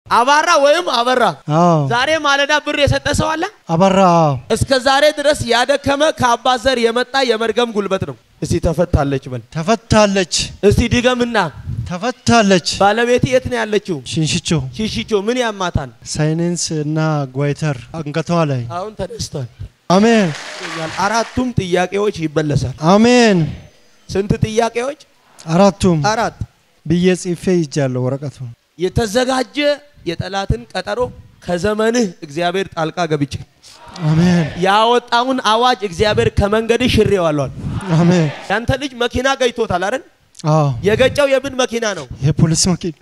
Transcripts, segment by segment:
አባራ ወይም አበራ። አዎ ዛሬ ማለዳ ብር የሰጠ ሰው አለ? አበራ አዎ እስከ ዛሬ ድረስ ያደከመ ከአባት ዘር የመጣ የመርገም ጉልበት ነው። እስቲ ተፈታለች በል። ተፈታለች እስቲ ድገምና ተፈታለች። ባለቤት የት ነው ያለችው? ሽንሽቾ ሽሽቾ ምን ያማታል? ሳይነንስ እና ጓይተር አንገቷ ላይ አሁን ተነስቷል። አሜን አራቱም ጥያቄዎች ይበለሳል። አሜን። ስንት ጥያቄዎች? አራቱም አራት። ብዬ ጽፌ ይጃለሁ ወረቀቱ። የተዘጋጀ የጠላትን ቀጠሮ ከዘመንህ እግዚአብሔር ጣልቃ ገብቼ አሜን ያወጣውን አዋጅ እግዚአብሔር ከመንገድ ሽሬዋለዋል። አሜን። ያንተ ልጅ መኪና ገጭቶታል አይደል? አዎ የገጨው የምን መኪና ነው? የፖሊስ መኪና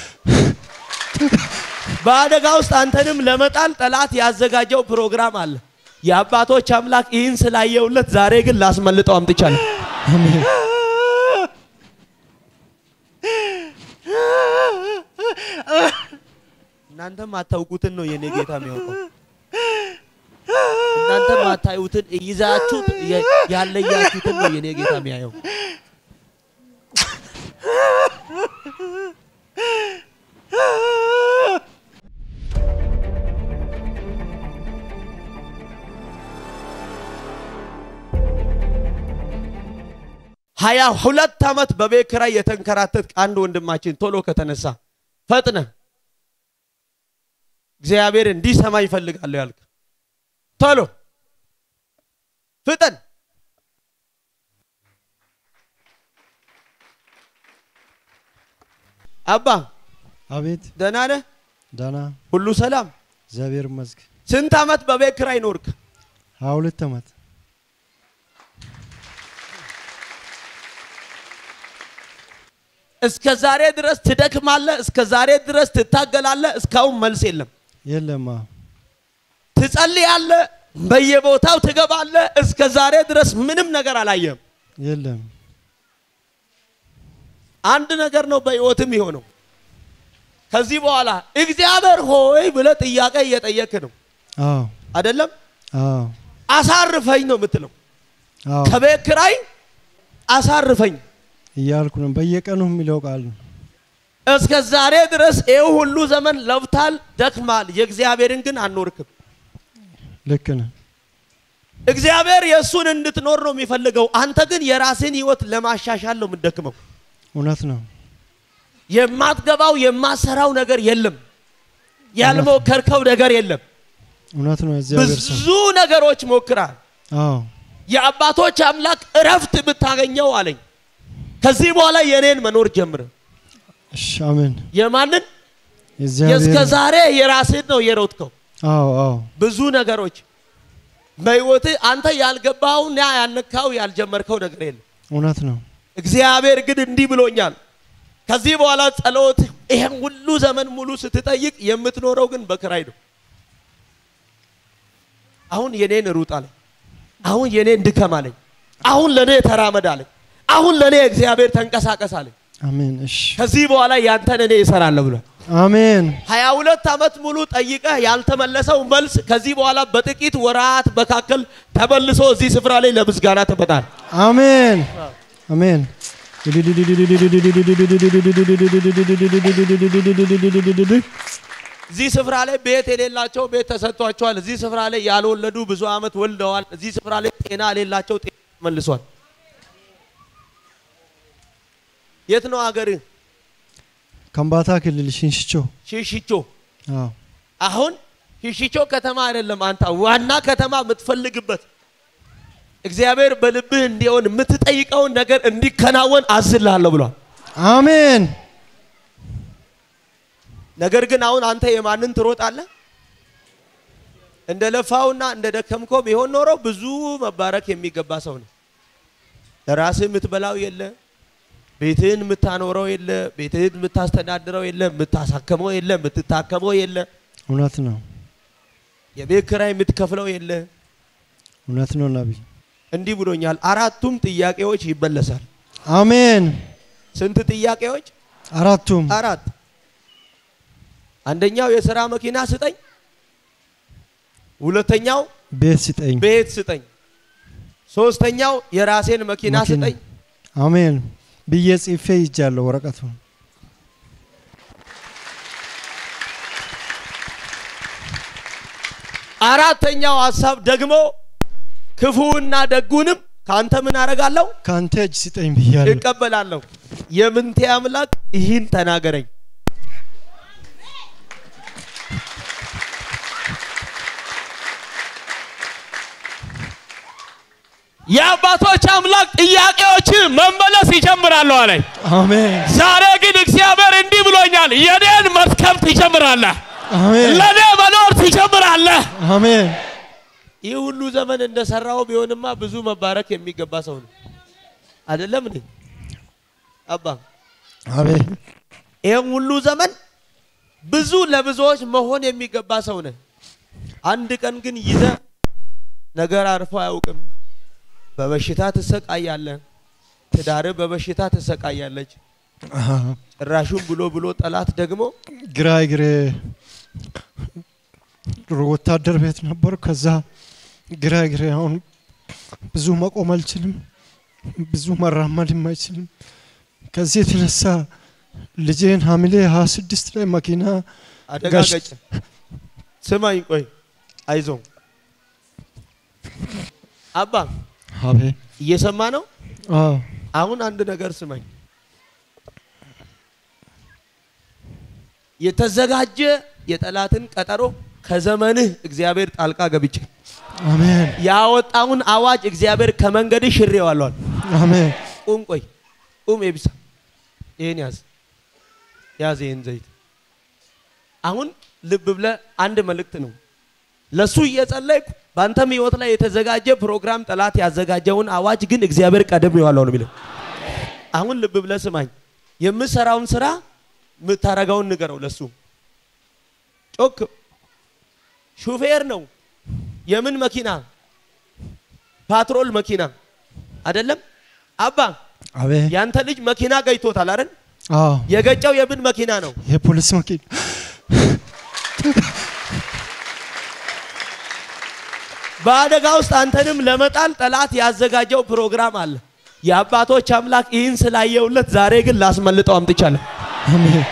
በአደጋ ውስጥ አንተንም ለመጣል ጠላት ያዘጋጀው ፕሮግራም አለ። የአባቶች አምላክ ይህን ስላየውለት ዛሬ ግን ላስመልጠው አምጥቻለሁ። አሜን እናንተም አታውቁትን ነው የኔ ጌታ የሚያውቀው። እናንተም አታዩትን ይዛችሁት የ- ያለያችሁትን ነው የኔ ጌታ የሚያየው። ሀያ ሁለት ዓመት በቤት ኪራይ የተንከራተት አንድ ወንድማችን ቶሎ ከተነሳ ፈጥነ እግዚአብሔር እንዲሰማ ይፈልጋለሁ ያልክ ቶሎ ፍጠን። አባ አቤት ደህና ነህ? ዳና ሁሉ ሰላም? እግዚአብሔር ይመስገን። ስንት ዓመት በቤት ኪራይ ኖርክ? ሀያ ሁለት ዓመት እስከ ዛሬ ድረስ ትደክማለህ፣ እስከ ዛሬ ድረስ ትታገላለህ። እስካሁን መልስ የለም። የለም አዎ። ትጸልያለህ፣ በየቦታው ትገባለህ። እስከ ዛሬ ድረስ ምንም ነገር አላየህም። የለም አንድ ነገር ነው በህይወትም የሆነው። ከዚህ በኋላ እግዚአብሔር ሆይ ብለህ ጥያቄ እየጠየክ ነው አዎ አይደለም? አዎ አሳርፈኝ ነው የምትለው። አዎ ከቤት ኪራይ አሳርፈኝ። እያልኩ ነው። በየቀኑ የሚለው ቃል ነው። እስከ ዛሬ ድረስ ይህ ሁሉ ዘመን ለፍታል፣ ደክማል። የእግዚአብሔርን ግን አልኖርክም። ልክ ነህ። እግዚአብሔር የእሱን እንድትኖር ነው የሚፈልገው። አንተ ግን የራስን ህይወት ለማሻሻል ነው የምትደክመው። እውነት ነው። የማትገባው የማትሰራው ነገር የለም። ያልሞከርከው ነገር የለም። እውነት ነው። እግዚአብሔር ሰው ብዙ ነገሮች ሞክራል። አዎ የአባቶች አምላክ እረፍት ብታገኘው አለኝ። ከዚህ በኋላ የኔን መኖር ጀምር። እሺ አሜን። የማንን የእስከ የእግዚአብሔር ዛሬ የራስህን ነው የሮጥከው። አዎ አዎ ብዙ ነገሮች በህይወት አንተ ያልገባውና ያልነካው ያልጀመርከው ነገር የለም። እውነት ነው። እግዚአብሔር ግን እንዲህ ብሎኛል። ከዚህ በኋላ ጸሎት ይሄን ሁሉ ዘመን ሙሉ ስትጠይቅ የምትኖረው ግን በክራይ ነው። አሁን የኔን ሩጥ አለኝ። አሁን የኔን ድከም አለኝ። አሁን ለኔ ተራመድ አለኝ። አሁን ለኔ እግዚአብሔር ተንቀሳቀስ አለኝ። አሜን። እሺ ከዚህ በኋላ ያንተን እኔ እሰራለሁ ብሏል። አሜን። ሀያ ሁለት ዓመት ሙሉ ጠይቀህ ያልተመለሰው መልስ ከዚህ በኋላ በጥቂት ወራት መካከል ተመልሶ እዚህ ስፍራ ላይ ለምስጋና ትመጣል። አሜን። አሜን። እዚህ ስፍራ ላይ ቤት የሌላቸው ቤት ተሰጥቷቸዋል። እዚህ ስፍራ ላይ ያልወለዱ ብዙ ዓመት ወልደዋል። እዚህ ስፍራ ላይ ጤና የሌላቸው ጤና መልሷል። የት ነው አገርህ? ከምባታ ክልል ሽንሽቾ። ሽሽቾ። አዎ አሁን ሽሽቾ ከተማ አይደለም አንተ ዋና ከተማ የምትፈልግበት እግዚአብሔር በልብህ እንዲሆን የምትጠይቀውን ነገር እንዲከናወን አዝልሃለሁ ብሏል። አሜን። ነገር ግን አሁን አንተ የማንን ትሮጣለህ? እንደ ለፋውና እንደ ደከምኮ ቢሆን ኖሮ ብዙ መባረክ የሚገባ ሰው ነው። ለራስህ የምትበላው የለ፣ ቤትህን የምታኖረው የለ፣ ቤትህን የምታስተዳድረው የለ፣ የምታሳክመው የለ፣ የምትታከመው የለ፣ እውነት ነው። የቤት ኪራይ የምትከፍለው የለ። እውነት ነው። ነቢይ እንዲህ ብሎኛል። አራቱም ጥያቄዎች ይበለሳል። አሜን። ስንት ጥያቄዎች? አራቱም አራት። አንደኛው የሥራ መኪና ስጠኝ፣ ሁለተኛው ቤት ስጠኝ። ቤት ስጠኝ፣ ሶስተኛው የራሴን መኪና መኪና። ስጠኝ፣ አሜን ብዬ ጽፌ ይጃለሁ ወረቀቱ። አራተኛው ሀሳብ ደግሞ ክፉና ደጉንም ከአንተ ምን አደርጋለሁ ከአንተ እጅ ስጠኝ ብያለሁ። እቀበላለሁ። የምንቴ አምላክ ይህን ተናገረኝ። የአባቶች አምላክ ጥያቄዎች መመለስ ይጀምራሉ አለኝ። አሜን ዛሬ ግን እግዚአብሔር እንዲህ ብሎኛል፣ የኔን መርከብ ትጀምራለህ፣ አሜን ለእኔ መኖር ትጀምራለህ። አሜን ይህ ሁሉ ዘመን እንደሰራው ቢሆንማ ብዙ መባረክ የሚገባ ሰው ነው። አይደለም እንዴ አባ? አሜን ይህም ሁሉ ዘመን ብዙ ለብዙዎች መሆን የሚገባ ሰው ነህ። አንድ ቀን ግን ይዘ ነገር አርፎ አያውቅም። በበሽታ ትሰቃያለህ። ትዳር በበሽታ ትሰቃያለች። አሃ። ጭራሹን ብሎ ብሎ ጠላት ደግሞ ግራ እግሬ ድሮ ወታደር ቤት ነበር። ከዛ ግራ እግሬ አሁን ብዙ መቆም አልችልም፣ ብዙ መራመድም አይችልም። ከዚህ የተነሳ ልጄን ሐምሌ ሀያ ስድስት ላይ መኪና አደጋ ጋሽ- ገጨ። ስማኝ ቆይ አይዞ አባ አቤት እየሰማ ነው። አዎ አሁን አንድ ነገር ስማኝ። የተዘጋጀ የጠላትን ቀጠሮ ከዘመንህ እግዚአብሔር ጣልቃ ገብቼ አሜን ያወጣውን አዋጅ እግዚአብሔር ከመንገድ ሽሬዋለዋል። አሜን ቁም ቆይ ቁም ኤቢሳ ይህን ያዝ ያዝ ይህን ዘይት አሁን ልብ ብለ አንድ መልእክት ነው ለሱ እየጸለይኩ በአንተም ህይወት ላይ የተዘጋጀ ፕሮግራም ጠላት ያዘጋጀውን አዋጅ ግን እግዚአብሔር ቀደም ይዋለው ነው የሚለው አሁን ልብ ብለ ስማኝ የምሰራውን ስራ የምታረገውን ንገረው ለሱ ጮክ ሹፌር ነው የምን መኪና ፓትሮል መኪና አይደለም አባ አቤት ያንተ ልጅ መኪና ገጭቶታል አይደል? አዎ የገጨው የምን መኪና ነው? የፖሊስ መኪና በአደጋ ውስጥ አንተንም ለመጣል ጠላት ያዘጋጀው ፕሮግራም አለ። የአባቶች አምላክ ይህን ስላየውለት ዛሬ ግን ላስመልጠው አምጥቻለሁ። አሜን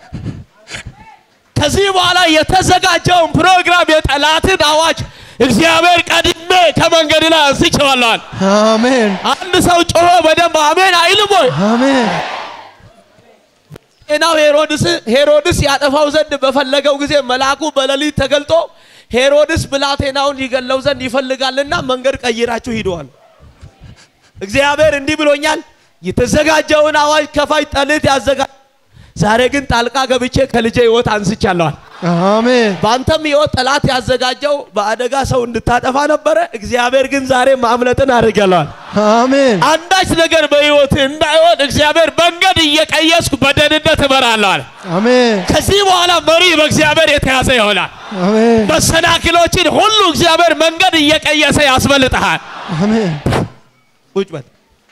ከዚህ በኋላ የተዘጋጀውን ፕሮግራም የጠላትን አዋጅ እግዚአብሔር ቀድሜ ከመንገድ ላይ አንስቼዋለሁ። አሜን አንድ ሰው ጮሆ በደንብ አሜን አይልም ወይ? አሜን ጤናው ሄሮድስ ሄሮድስ ያጠፋው ዘንድ በፈለገው ጊዜ መልአኩ በሌሊት ተገልጦ ሄሮድስ ብላቴናውን ይገለው ዘንድ ይፈልጋልና መንገድ ቀይራችሁ ሂደዋል። እግዚአብሔር እንዲህ ብሎኛል። የተዘጋጀውን አዋጅ ከፋይ ጠልት ያዘጋ ዛሬ ግን ጣልቃ ገብቼ ከልጄ ህይወት አንስቻለዋል። አሜን በአንተም ህይወት ጠላት ያዘጋጀው በአደጋ ሰው እንድታጠፋ ነበረ። እግዚአብሔር ግን ዛሬ ማምለጥን አድርገለዋል። አሜን አንዳች ነገር በህይወት እንዳይሆን እግዚአብሔር መንገድ እየቀየስኩ በደህንነት እመራለሁ አለ። አሜን ከዚህ በኋላ መሪ በእግዚአብሔር የተያዘ ይሆናል። አሜን መሰናክሎችን ሁሉ እግዚአብሔር መንገድ እየቀየሰ ያስመልጠሃል። አሜን ቁጭ በል።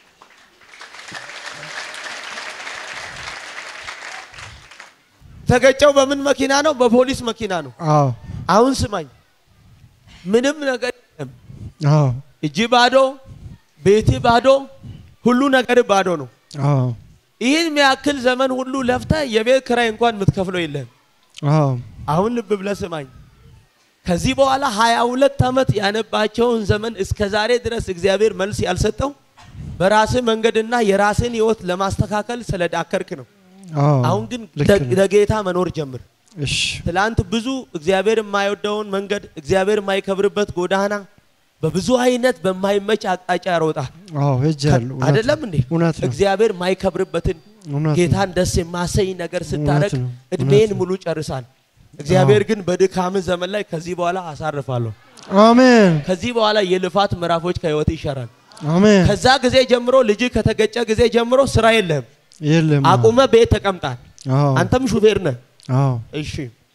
ተገጨው በምን መኪና ነው? በፖሊስ መኪና ነው። አዎ አሁን ስማኝ፣ ምንም ነገር የለም። አዎ እጅ ባዶ፣ ቤት ባዶ፣ ሁሉ ነገር ባዶ ነው። አዎ ይህን የሚያክል ዘመን ሁሉ ለፍተ የቤት ክራይ እንኳን የምትከፍለው የለህም። አዎ አሁን ልብ ብለህ ስማኝ። ከዚህ በኋላ ሀያ ሁለት ዓመት ያነባቸውን ዘመን እስከ ዛሬ ድረስ እግዚአብሔር መልስ ያልሰጠው በራስህ መንገድና የራስህን ህይወት ለማስተካከል ስለዳከርክ ነው። አዎ አሁን ግን ልክ ደ- ነው። ለጌታ መኖር ጀምር። እሺ ትላንት ብዙ እግዚአብሔር የማይወደውን መንገድ እግዚአብሔር የማይከብርበት ጎዳና በብዙ አይነት በማይመች አቅጣጫ ያሮጣል። አዎ ሄጃለሁ እውነት አይደለም እንዴ? እውነት ነው እግዚአብሔር የማይከብርበትን እውነት ነው ጌታን ደስ የማሰኝ ነገር ስታረግ ነው፣ እድሜን እውነት ነው። ሙሉ ጨርሳል። እግዚአብሔር ግን በድካም ዘመን ላይ ከዚህ በኋላ አሳርፋለሁ። አሜን ከዚህ በኋላ የልፋት ምዕራፎች ከህይወት ይሻራል። አሜን ከዛ ጊዜ ጀምሮ ልጅ ከተገጨ ጊዜ ጀምሮ ስራ የለህም። የለም አቁመ ቤት ተቀምጣል። አዎ አንተም ሹፌር ነህ። አዎ እሺ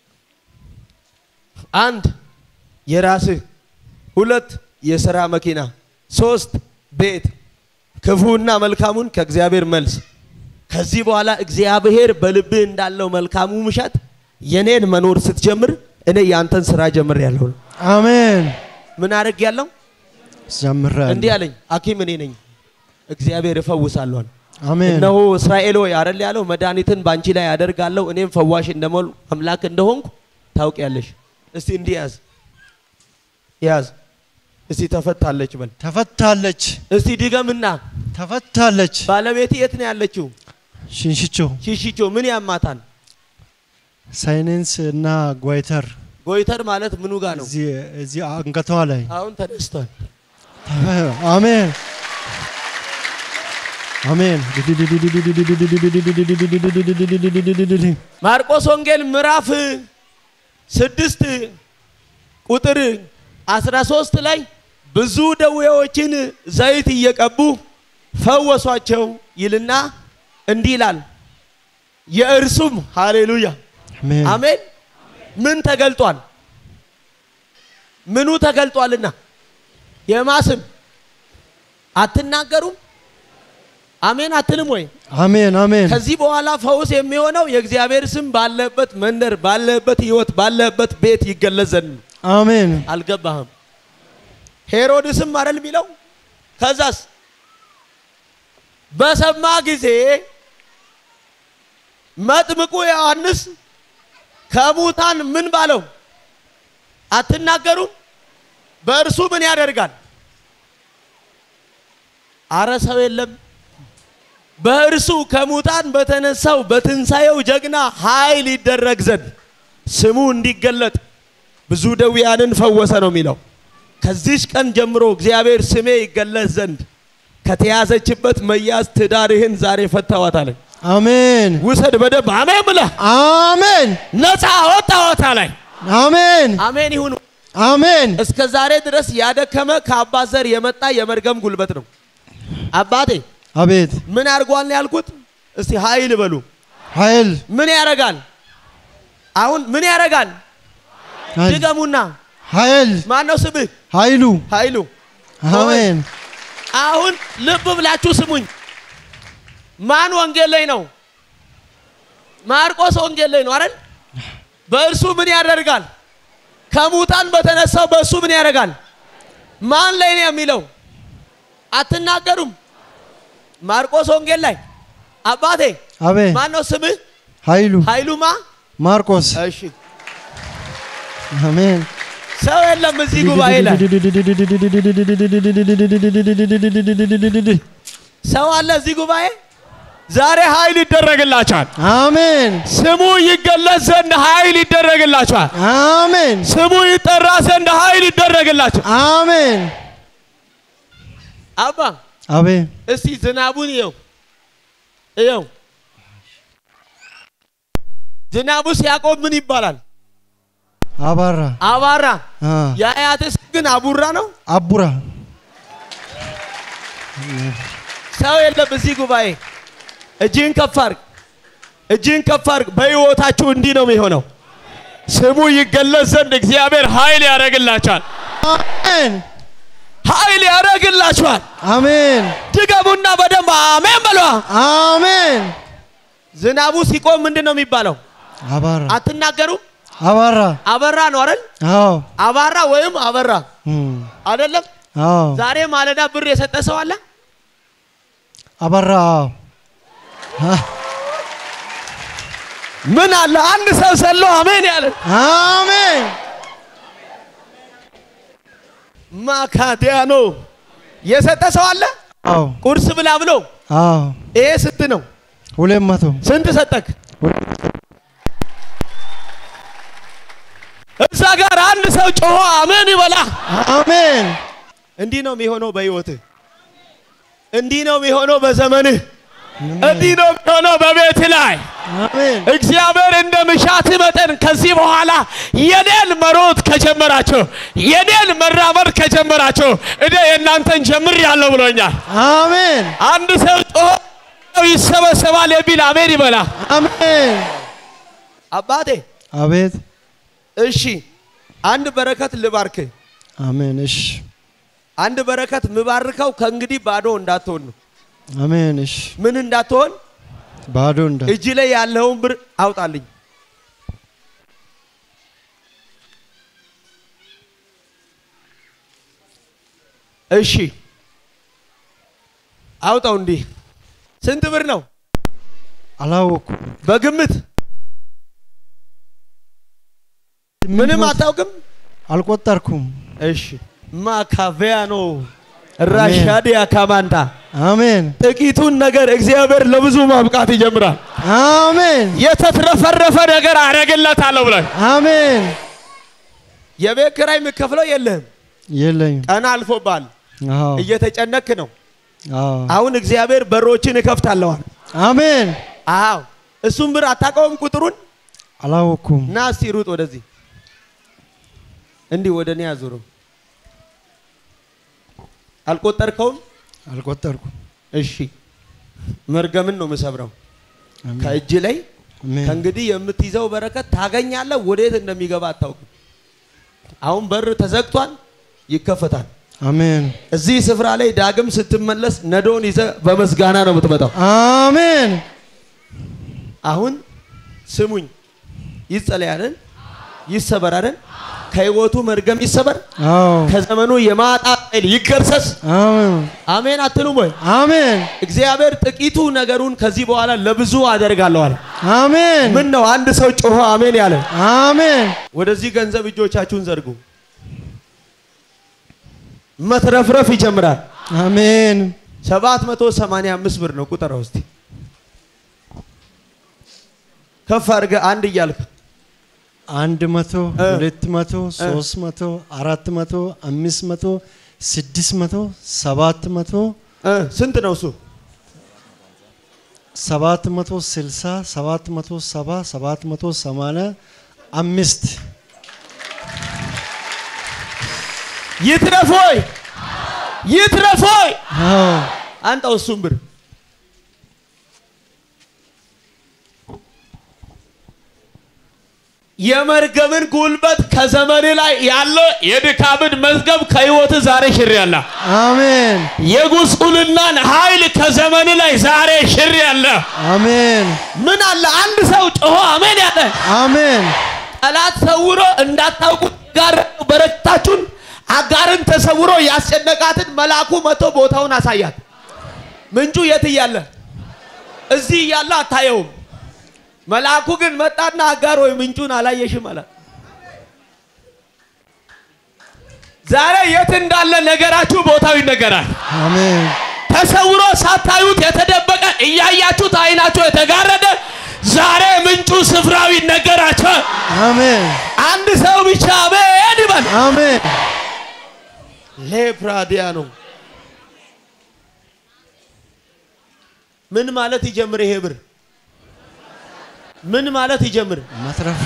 አንድ የራስህ፣ ሁለት የስራ መኪና፣ ሶስት ቤት፣ ክፉና መልካሙን ከእግዚአብሔር መልስ። ከዚህ በኋላ እግዚአብሔር በልብህ እንዳለው መልካሙ ምሸት የኔን መኖር ስትጀምር እኔ የአንተን ስራ ጀምር ያለው አሜን ምን አድርግ ያለው ጀምራለሁ እንዲህ አለኝ። ሐኪም እኔ ነኝ፣ እግዚአብሔር እፈውሳለሁ አለ። አሜን እነሆ እስራኤል ሆይ አይደል ያለው መድኃኒትን በአንቺ ላይ ያደርጋለሁ እኔም ፈዋሽ እንደሞል አምላክ እንደሆንኩ ታውቂያለሽ። እስቲ እንዲህ ያዝ ያዝ እስቲ ተፈታለች በል ተፈታለች እስቲ ድገምና ተፈታለች ባለቤት የት ነው ያለችው ሽንሽቾ ሽሽቾ ምን ያማታል ሳይነንስ እና ጓይተር ጎይተር ማለት ምኑ ጋር ነው እዚህ እዚህ አንገቷ ላይ አሁን ተነስቷል አሜን አሜን ማርቆስ ወንጌል ምዕራፍ ስድስት ቁጥር አስራ ሶስት ላይ ብዙ ደዌዎችን ዘይት እየቀቡ ፈወሷቸው ይልና እንዲህ ይላል። የእርሱም ሃሌሉያ አሜን አሜን ምን ተገልጧል? ምኑ ተገልጧልና የማስም አትናገሩም? አሜን አትልም ወይ? አሜን አሜን ከዚህ በኋላ ፈውስ የሚሆነው የእግዚአብሔር ስም ባለበት መንደር፣ ባለበት ህይወት፣ ባለበት ቤት ይገለጽ ዘንድ ነው። አሜን አልገባህም? ሄሮድስም አይደል የሚለው? ከዛስ በሰማ ጊዜ መጥምቁ ዮሐንስ ከሙታን ምን ባለው? አትናገሩም? በእርሱ ምን ያደርጋል? አረ ሰው የለም። በእርሱ ከሙታን በተነሳው በትንሣኤው ጀግና ኃይል ይደረግ ዘንድ ስሙ እንዲገለጥ ብዙ ደዌያንን ፈወሰ ነው የሚለው። ከዚች ቀን ጀምሮ እግዚአብሔር ስሜ ይገለጽ ዘንድ ከተያዘችበት መያዝ ትዳርህን ዛሬ ፈታዋታለኝ። አሜን ውሰድ በደንብ አሜን ብለህ አሜን ነፃ ወጣዋታ ላይ አሜን አሜን ይሁን። አሜን እስከ ዛሬ ድረስ ያደከመ ከአባት ዘር የመጣ የመርገም ጉልበት ነው። አባቴ አቤት ምን አድርጓል ነው ያልኩት? እስቲ ኃይል በሉ። ኃይል ምን ያደርጋል? አሁን ምን ያደርጋል? ኃይል ድገሙና ኃይል ማን ነው ስምህ? ኃይሉ ኃይሉ። አሜን አሁን ልብ ብላችሁ ስሙኝ። ማን ወንጌል ላይ ነው? ማርቆስ ወንጌል ላይ ነው አይደል? በእርሱ ምን ያደርጋል? ከሙታን በተነሳው በእሱ ምን ያደርጋል? ማን ላይ ነው የሚለው? አትናገሩም? ማርቆስ ወንጌል ላይ አባቴ አቤት ማን ነው ስምህ? ኃይሉ ኃይሉማ። ማርቆስ እሺ አሜን ሰው የለም እዚህ ጉባኤ ላይ ሰው አለ እዚህ ጉባኤ ዛሬ ኃይል ይደረግላችኋል። አሜን ስሙ ይገለጽ ዘንድ ኃይል ይደረግላችኋል። አሜን ስሙ ይጠራ ዘንድ ኃይል ይደረግላችኋል። አሜን አባ አቤት እስቲ ዝናቡን እየው እየው ዝናቡ ሲያቆም ምን ይባላል? አባራ አባራ። አ የአያትስ ግን አቡራ ነው። አቡራ ሰው የለም እዚህ ጉባኤ። እጅህን ከፍ አድርግ፣ እጅህን ከፍ አድርግ። በሕይወታችሁ እንዲህ ነው የሚሆነው። ስሙ ይገለጽ ዘንድ እግዚአብሔር ኃይል ያደርግላችኋል። አሜን ኃይል ያደርግላችኋል። አሜን ድገሙና በደንብ አሜን በሏ። አሜን ዝናቡ ሲቆም ምንድን ነው የሚባለው? አባራ አትናገሩም? አባራ አበራ ነው አይደል? አዎ አባራ ወይም አበራ እም፣ አይደለም? አዎ ዛሬ ማለዳ ብር የሰጠ ሰው አለ? አባራ አዎ አ፣ ምን አለ? አንድ ሰው ሰሎ አሜን ያለ አሜን ማካዲያኖ የሰጠ ሰው አለ? አዎ ቁርስ ብላ ብሎ አዎ ይሄ ስንት ነው? ሁለት መቶ ስንት ሰጠክ? እዛ ጋር አንድ ሰው ጮሆ አሜን ይበላ። አሜን እንዲህ ነው የሚሆነው በህይወትህ። እንዲህ ነው የሚሆነው በዘመንህ። እንዲህ ነው የሚሆነው በቤት ላይ አሜን እግዚአብሔር እንደ ምሻት መጠን ከዚህ በኋላ የኔን መሮጥ ከጀመራችሁ የኔን መራመድ ከጀመራችሁ እኔ የእናንተን ጀምር ያለው ብሎኛል። አሜን አንድ ሰው ጮሆ ይሰበሰባል የሚል አሜን ይበላ። አሜን አባቴ አቤት እሺ፣ አንድ በረከት ልባርክ። አሜን እሺ አንድ በረከት ምባርከው ከእንግዲህ ባዶ እንዳትሆን ነው። አሜን እሺ ምን እንዳትሆን? ባዶ እንዳ እጅ ላይ ያለውን ብር አውጣልኝ። እሺ አውጣው። እንዲህ ስንት ብር ነው አላወኩም በግምት? ምንም አታውቅም? አልቆጠርኩም እሺ ማካቬያኖ ራሻዲያ ካማንታ አሜን ጥቂቱን ነገር እግዚአብሔር ለብዙ ማብቃት ይጀምራል። አሜን የተትረፈረፈ ነገር አደርግለታለሁ ብለን አሜን። የቤት ኪራይ የምከፍለው የለህም። የለኝም። ቀን አልፎባል። አዎ እየተጨነክ ነው። አዎ አሁን እግዚአብሔር በሮችን እከፍታለዋል። አሜን። አዎ እሱም ብር አታውቀውም ቁጥሩን አላወኩም። እና እስቲ ሩጥ ወደዚህ እንዲህ ወደ እኔ አዙረው። አልቆጠርከውም? አልቆጠርኩም። እሺ መርገምን ነው የምሰብረው አሜን ከእጅ ላይ አሜን ከእንግዲህ የምትይዘው በረከት ታገኛለህ። ወዴት እንደሚገባ አታውቅም። አሁን በር ተዘግቷል፣ ይከፈታል። አሜን እዚህ ስፍራ ላይ ዳግም ስትመለስ ነዶን ይዘ በመስጋና ነው የምትመጣው። አሜን አሁን ስሙኝ፣ ይጸለያልን፣ ይሰበራልን፣ ከህይወቱ መርገም ይሰበር፣ አዎ ከዘመኑ የማጣት ኃይል ይገርሰስ። አሜን አሜን አትሉም ወይ? አሜን እግዚአብሔር ጥቂቱ ነገሩን ከዚህ በኋላ ለብዙ አደርጋለሁ አለ። አሜን ምን ነው አንድ ሰው ጮሆ አሜን ያለ? አሜን ወደዚህ ገንዘብ እጆቻችሁን ዘርጉ። መትረፍረፍ ይጀምራል። አሜን 785 ብር ነው ቁጠራው እስቲ ከፍ አድርገህ አንድ እያልክ አንድ መቶ እ ሁለት መቶ ሶስት መቶ አራት መቶ አምስት መቶ ስድስት መቶ ሰባት መቶ እ ስንት ነው እሱ? ሰባት መቶ ስልሳ ሰባት መቶ ሰባ ሰባት መቶ ሰማንያ አምስት ይትረፎይ ይትረፎይ አዎ አንጣው እሱን ብር የመርገምን ጉልበት ከዘመን ላይ ያለ የድካምን መዝገብ ከህይወት ዛሬ ሽር ያለ አሜን የጉስቁልናን ኃይል ከዘመን ላይ ዛሬ ሽር ያለ አሜን ምን አለ አንድ ሰው ጮሆ አሜን ያለ አሜን ጠላት ሰውሮ እንዳታውቁት ጋር በረከታችሁን አጋርን ተሰውሮ ያስጨነቃትን መልአኩ መጥቶ ቦታውን አሳያት። ምንጩ የት እያለ? እዚህ እያለ አታየውም። መልአኩ ግን መጣና አጋር ወይ ምንጩን አላየሽም አላት። ዛሬ የት እንዳለ ነገራችሁ ቦታው ይነገራል። አሜን ተሰውሮ ሳታዩት የተደበቀ እያያችሁት አይናችሁ የተጋረደ ዛሬ ምንጩ ስፍራው ይነገራቸው። አሜን አንድ ሰው ብቻ አሜን ይበል። አሜን ሌፕራዲያ ነው። ምን ማለት ይጀምር? ይሄ ብር ምን ማለት ይጀምር? መትረፍ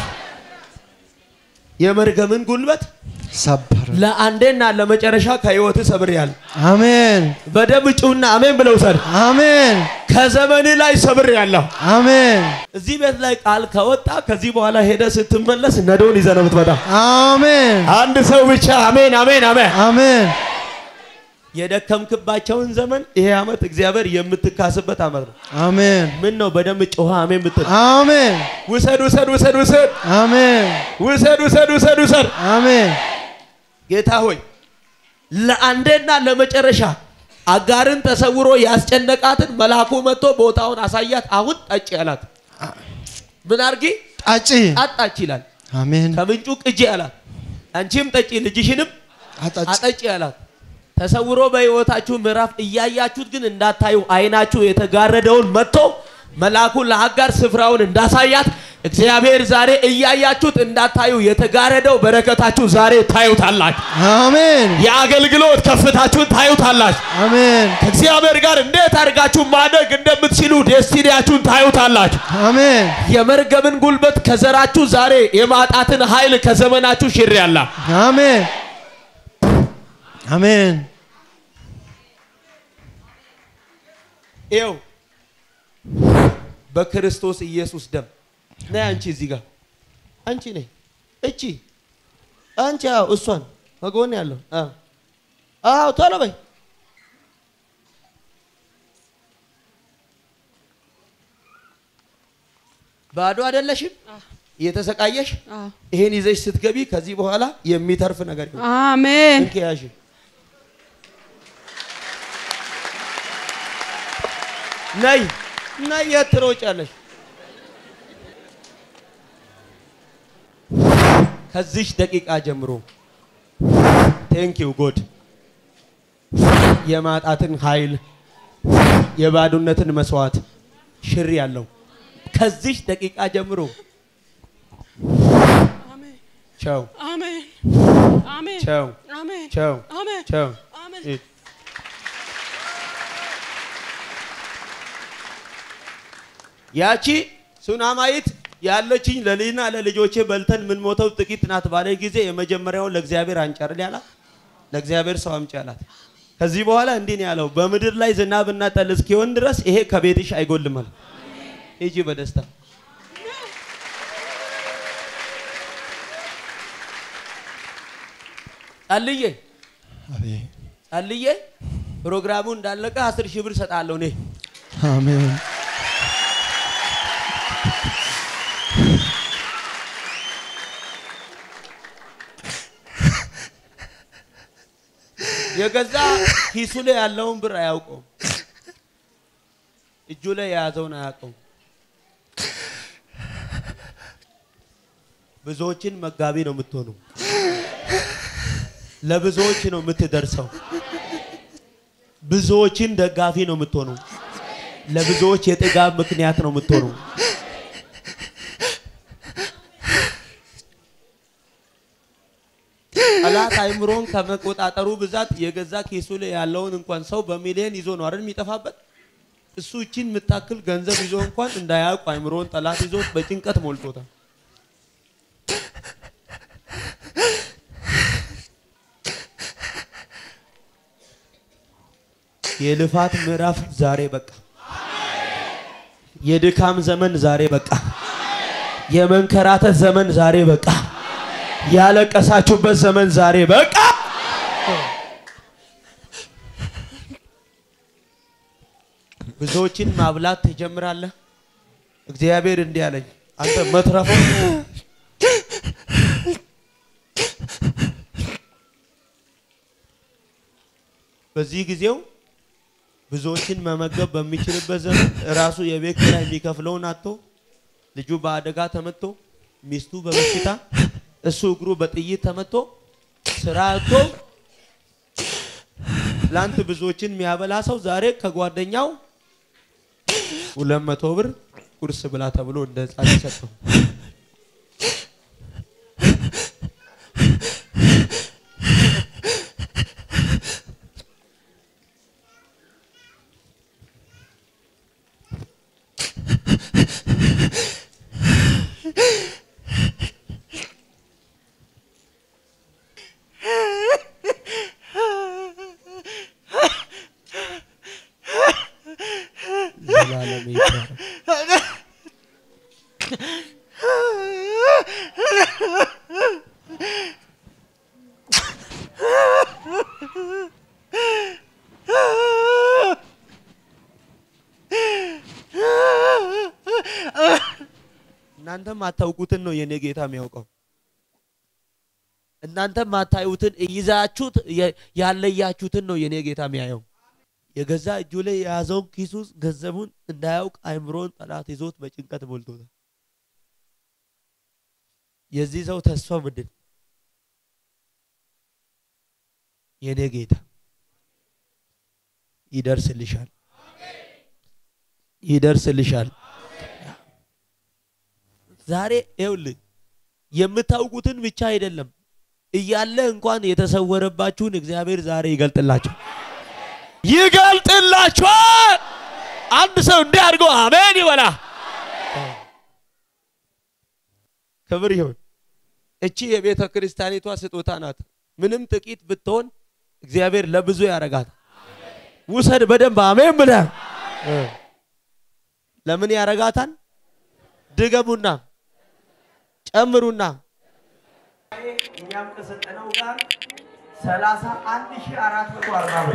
የመርገምን ጉልበት ሰበር ለአንዴና ለመጨረሻ ከህይወት ሰብሬያለሁ። አሜን በደም ጩና አሜን ብለው ሰድ አሜን ከዘመን ላይ ሰብሬያለሁ። አሜን እዚህ ቤት ላይ ቃል ከወጣ ከዚህ በኋላ ሄደ ስትመለስ ነዶን ይዘህ ነው የምትመጣ። አሜን አንድ ሰው ብቻ አሜን አሜን አሜን። አሜን የደከምክባቸውን ዘመን ይሄ ዓመት እግዚአብሔር የምትካስበት ዓመት ነው። አሜን ምን ነው በደንብ ጮኸ አሜን ብትል አሜን ውሰድ ውሰድ ውሰድ ውሰድ አሜን ውሰድ ውሰድ ውሰድ ውሰድ። አሜን ጌታ ሆይ ለአንዴና ለመጨረሻ አጋርን ተሰውሮ ያስጨነቃትን መልአኩ መጥቶ ቦታውን አሳያት። አሁን ጠጪ አላት። ምን አርጊ? ጣጪ አጣች ይላል። አሜን ከምንጩ ቅጂ አላት። አንቺም ጠጪ ልጅሽንም አጣጭ አጠጪ አላት። ተሰውሮ በሕይወታችሁ ምዕራፍ እያያችሁት ግን እንዳታዩ አይናችሁ የተጋረደውን መጥቶ መልአኩ ለአጋር ስፍራውን እንዳሳያት እግዚአብሔር ዛሬ እያያችሁት እንዳታዩ የተጋረደው በረከታችሁ ዛሬ ታዩታላችሁ። አሜን የአገልግሎት ከፍታችሁን ታዩታላችሁ። አሜን ከእግዚአብሔር ጋር እንዴት አድርጋችሁ ማደግ እንደምትችሉ ዴስቲኒያችሁን ታዩታላችሁ። አሜን የመርገምን ጉልበት ከዘራችሁ ዛሬ የማጣትን ኃይል ከዘመናችሁ ሽር ያላ አሜን አሜን ይኸው በክርስቶስ ኢየሱስ ደም ነይ አንቺ እዚህ ጋር አንቺ ነይ እቺ አንቺ አዎ እሷን ከጎን ያለው አዎ አዎ ቶሎ በይ ባዶ አይደለሽም እየተሰቃየሽ አዎ። ይሄን ይዘሽ ስትገቢ ከዚህ በኋላ የሚተርፍ ነገር ይሆናል አሜን እንኪ ያዥ ነይ ነይ የት ትሮጫለሽ ከዚች ደቂቃ ጀምሮ ቴንክ ዩ ጎድ የማጣትን ኃይል የባዶነትን መስዋዕት ሽር ያለው ከዚህ ደቂቃ ጀምሮ አሜን ቸው አሜን አሜን ቸው አሜን ቸው አሜን ቸው አሜን ሂድ። ያቺ ሱናማይት ያለችኝ ለልጅና ለልጆቼ በልተን የምንሞተው ጥቂት ናት ባለ ጊዜ የመጀመሪያውን ለእግዚአብሔር አንጨርል ያላት ለእግዚአብሔር ሰው አምጪ ያላት። ከዚህ በኋላ እንዲህ ነው ያለው፣ በምድር ላይ ዝናብና ጠል እስኪሆን ድረስ ይሄ ከቤትሽ አይጎልማል። ሂጂ በደስታ ጸልዬ አሜን ጸልዬ ፕሮግራሙ እንዳለቀ አስር ሺህ ብር ሰጣለሁ እኔ አሜን የገዛ ኪሱ ላይ ያለውን ብር አያውቀውም። እጁ ላይ የያዘውን አያውቀውም። ብዙዎችን መጋቢ ነው የምትሆነው። ለብዙዎች ነው የምትደርሰው። ብዙዎችን ደጋፊ ነው የምትሆነው። ለብዙዎች የጥጋብ ምክንያት ነው የምትሆነው። ጠላት አይምሮን ከመቆጣጠሩ ብዛት የገዛ ኬሱ ላይ ያለውን እንኳን ሰው በሚሊዮን ይዞ ነው አይደል የሚጠፋበት። እሱ እቺን የምታክል ገንዘብ ይዞ እንኳን እንዳያውቅ አይምሮን ጠላት ይዞ በጭንቀት ሞልቶታል። የልፋት ምዕራፍ ዛሬ በቃ። የድካም ዘመን ዛሬ በቃ። የመንከራተት ዘመን ዛሬ በቃ። ያለቀሳችሁበት ዘመን ዛሬ በቃ። ብዙዎችን ማብላት ትጀምራለህ። እግዚአብሔር እንዲህ አለኝ፣ አንተ መትረፎ በዚህ ጊዜው ብዙዎችን መመገብ በሚችልበት ዘመን ራሱ የቤት ኪራይ የሚከፍለውን አጥቶ ልጁ በአደጋ ተመቶ ሚስቱ በበሽታ እሱ እግሩ በጥይት ተመቶ ስራ አጥቶ ትላንት ብዙዎችን የሚያበላ ሰው ዛሬ ከጓደኛው ሁለት መቶ ብር ቁርስ ብላ ተብሎ እንደ ህፃን ይሰጠው። ዘላለም ይባረክ። እናንተ ማታውቁትን ነው የኔ ጌታ የሚያውቀው። እናንተ ማታዩትን ይዛችሁት የ- ያለያችሁትን ነው የኔ ጌታ የሚያየው። የገዛ እጁ ላይ የያዘውን ኪሱ ውስጥ ገንዘቡን እንዳያውቅ አይምሮን ጠላት ይዞት በጭንቀት ሞልቶታል። የዚህ ሰው ተስፋ ምንድን? የኔ ጌታ ይደርስልሻል፣ ይደርስልሻል። ዛሬ ይኸውልህ የምታውቁትን ብቻ አይደለም እያለ እንኳን የተሰወረባችሁን እግዚአብሔር ዛሬ ይገልጥላችሁ ይገልጥላችኋል። አንድ ሰው እንዲህ አድርጎ አሜን ይበላ። ክብር ይሁን። እቺ የቤተ ክርስቲያኒቷ ስጦታ ናት። ምንም ጥቂት ብትሆን እግዚአብሔር ለብዙ ያረጋት። ውሰድ በደንብ አሜን ብለህ ለምን ያረጋታል? ድገሙና ጨምሩና እኛም ከሰጠነው ጋር ሰላሳ አንድ ሺህ አራት መቶ አርባ ብር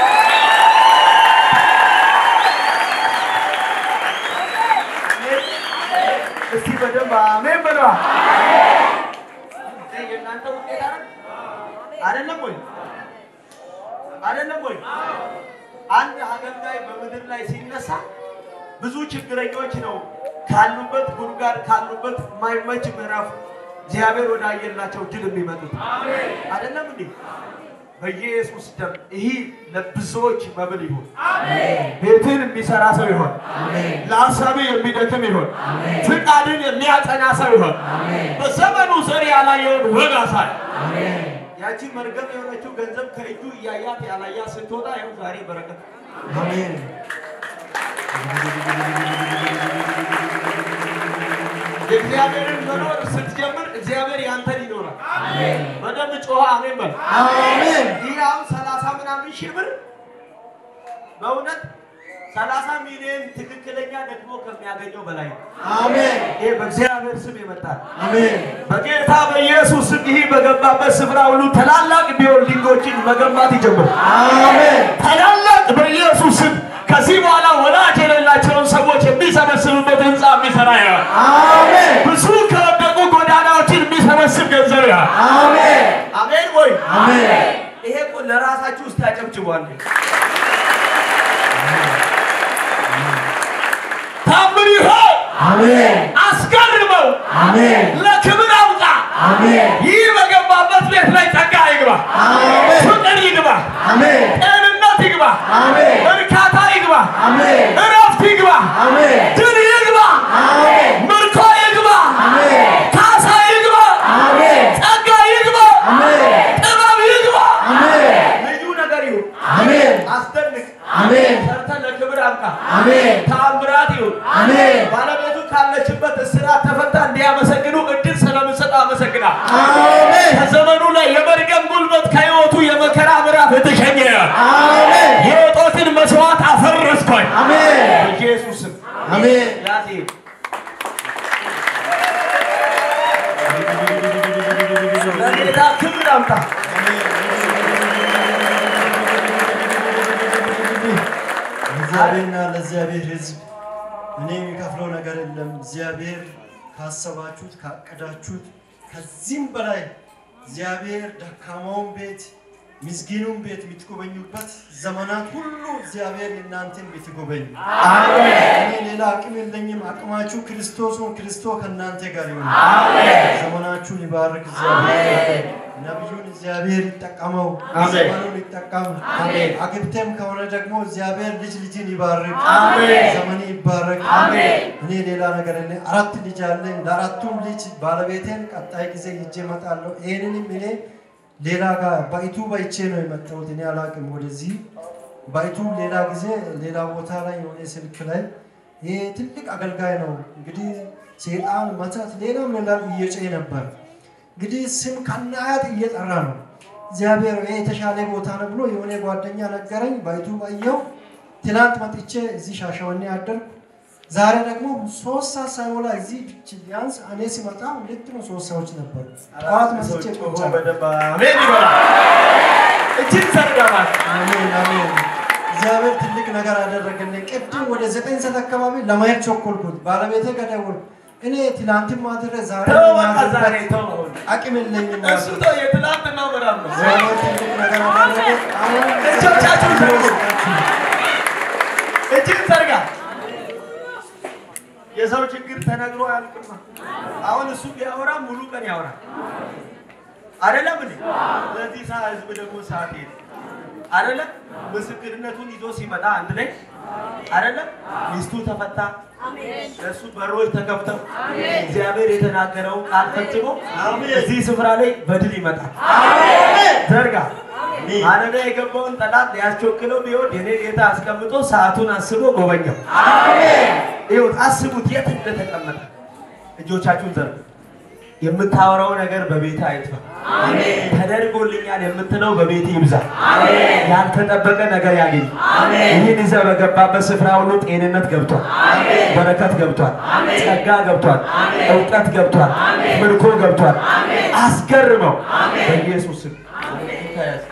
እስቲ በደንብ አሜን በለዋ። የእናንተ ውጤት አይደል? አይደለም ወይ? አይደለም ወይ? አንድ አገልጋይ በምድር ላይ ሲነሳ ብዙ ችግረኞች ነው ካሉበት ጉድጓድ ካሉበት የማይመች ምዕራፍ እግዚአብሔር ወዳየላቸው ድል የሚመጡት አይደለም እንዴ? በኢየሱስ ደም ይህ ለብዙዎች መብል ይሁን። ቤትን የሚሰራ ሰው ይሆን። ለሀሳብ የሚደክም ይሆን። ፍቃድን የሚያጸና ሰው ይሆን። በዘመኑ ዘር ያላየውን ወግ አሳይ። ያቺ መርገም የሆነችው ገንዘብ ከእጁ እያያት ያላያት ስትወጣ ይኸው ዛሬ በረከት አሜን የእግዚአብሔርን መኖር ስትጀምር እግዚአብሔር ያንተን ይኖራል። በደንብ ጮኸ አሜን በል። አሜን ይህ አሁን ሰላሳ ምናምን ሺህ ብር በእውነት ሰላሳ ሚሊዮን ትክክለኛ ደግሞ ከሚያገኘው በላይ ነው። አሜን ይህ በእግዚአብሔር ስም ይመጣል። አሜን በጌታ በኢየሱስ ስም ይህ በገባበት ስፍራ ሁሉ ታላላቅ ቢልዲንጎችን መገንባት ይጀምር። አሜን ታላላቅ በኢየሱስ ስም ከዚህ በኋላ ወላጅ የሌላቸውን ሰዎች የሚሰበስብበት ህንፃ የሚሰራ ይሆናል። አሜን ብዙ ከወደቁ ጎዳናዎችን የሚሰበስብ ገንዘብ ይሆናል። አሜን አሜን ወይ አሜን ይሄ እኮ ለራሳችሁ ውስጥ ያጨብጭቧል። ታምር ይሆን አሜን አስገርመው አሜን ለክብር አውጣ። አሜን ይህ በገባበት ቤት ላይ ጸጋ ይግባ፣ አሜን ፍቅር ይግባ፣ አሜን ጤንነት ይግባ፣ አሜን እርካታ ይግባ፣ አሜን እረፍት ይግባ፣ አሜን ድል ይግባ፣ አሜን ምርኮ ይግባ፣ አሜን ካሳ ይግባ፣ አሜን ጸጋ ይግባ፣ አሜን ጥበብ ይግባ። አሜን ልዩ ነገር ይሁን፣ አሜን አስደንቅ፣ አሜን ሰርተ ለክብር አብቃ፣ አሜን ተአምራት ይሁን። አሜን ባለቤቱ ካለችበት እስራት ተፈታ እንዲያመሰግኑ እድል ስለምሰጥ አመሰግናል። አሜን ከዘመኑ ላይ የመርገም ጉልበት ከህይወቱ የመከራ ምዕራፍ የተሸኘ አሜን የወጦትን መስዋዕት አፈረስኳኝ አሜን በኢየሱስም አሜን ያዜ ለጌታ ክብር አምጣ። ለእግዚአብሔርና ለእግዚአብሔር ሕዝብ እኔ የሚከፍለው ነገር የለም። እግዚአብሔር ካሰባችሁት ካቀዳችሁት ከዚህም በላይ እግዚአብሔር ደካማውን ቤት ምስኪኑን ቤት የምትጎበኙበት ዘመናት ሁሉ እግዚአብሔር የእናንተን ቤት ይጎበኝ። እኔ ሌላ አቅም የለኝም። አቅማችሁ ክርስቶስ ነው። ክርስቶስ ከእናንተ ጋር ይሁን። ዘመናችሁን ይባርክ እግዚአብሔር። ነቢዩን እግዚአብሔር ይጠቀመው፣ አሜን። ዘመኑን ይጠቀም። አሜን። አግብተም ከሆነ ደግሞ እግዚአብሔር ልጅ ልጅን ይባርክ። አሜን። ዘመን ይባረክ። አሜን። እኔ ሌላ ነገር የለ። አራት ልጅ አለኝ። ለአራቱም ልጅ ባለቤቴን ቀጣይ ጊዜ ይዤ እመጣለሁ። ይህንንም እኔ ሌላ ጋር ባይቱ ባይቼ ነው የመጣሁት። እኔ አላቅም ወደዚህ ባይቱ ሌላ ጊዜ ሌላ ቦታ ላይ የሆነ ስልክ ላይ ይሄ ትልቅ አገልጋይ ነው እንግዲህ ሴጣን መተት ሌላም ሌላም እየጨ ነበር እንግዲህ ስም ከናያት እየጠራ ነው። እግዚአብሔር ይሄ የተሻለ ቦታ ነው ብሎ የሆነ ጓደኛ ነገረኝ። ባይቱ ባየው ትናንት መጥቼ እዚህ ሻሸወኔ አደርኩ። ዛሬ ደግሞ ሶስት ሰዓት ሳይሞላ እዚህ ብቻ ቢያንስ እኔ ሲመጣ ሁለት ነው ሶስት ሰዎች ነበሩ። ጠዋት መስቼ ቁጭ አልኩ። አሜን ይበላል። እጅግ ዘርጋባት አሜን አሜን። እግዚአብሔር ትልቅ ነገር አደረገልኝ። ቅድም ወደ ዘጠኝ ሰዓት አካባቢ ለማየት ቸኮልኩት። ባለቤቴ ጋር ደወልኩ። እኔ ትናንትም ማድረ ዛሬ ተው በቃ ዛሬ ማድረግ ተው። አቅም የለኝም። እሱ ተው የትላንትናው ምዕራፍ ነው። እግዚአብሔር ትልቅ ነገር አደረገ። አሁን እጆቻችሁን ዘርጉ። እጅግ ዘርጋ። የሰው ችግር ተነግሮ አያልቅማ። አሁን እሱ ቢያወራ ሙሉ ቀን ያወራል አይደለም እንዴ? ለዚህ ሰዓት ህዝብ ደግሞ ሰዓት ሄደ አይደለም? ምስክርነቱን ይዞ ሲመጣ አንድ ላይ አይደለም? ሚስቱ ተፈታ፣ ለእሱ በሮች ተከፍተው እግዚአብሔር የተናገረውን ቃል ፈጽሞ እዚህ ስፍራ ላይ በድል ይመጣል። ዘርጋ ማለዳ የገባውን ጠላት ሊያስቸክለው ቢሆን የኔ ጌታ አስቀምጦ ሰዓቱን አስቦ ጎበኘው። ይሁት አስቡት የት እንደተቀመጠ። እጆቻችሁን ዘርጉ። የምታወራው ነገር በቤት አይጥፋ። ተደርጎልኛል የምትለው በቤት ይብዛ። ያልተጠበቀ ነገር ያገኝ። ይህን ይዘህ በገባበት ስፍራ ሁሉ ጤንነት ገብቷል፣ በረከት ገብቷል፣ ጸጋ ገብቷል፣ እውቀት ገብቷል፣ ምርኮ ገብቷል። አስገርመው በኢየሱስ ስም ተያዝ።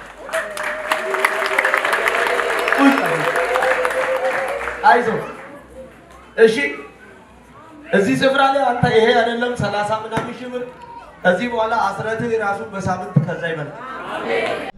አይዞህ እሺ። እዚህ ስፍራ ላይ አንተ ይሄ አይደለም ሰላሳ ምናምን ሺህ ብር ከዚህ በኋላ አስረትህ ራሱ በሳምንት ከዛ ይበላል።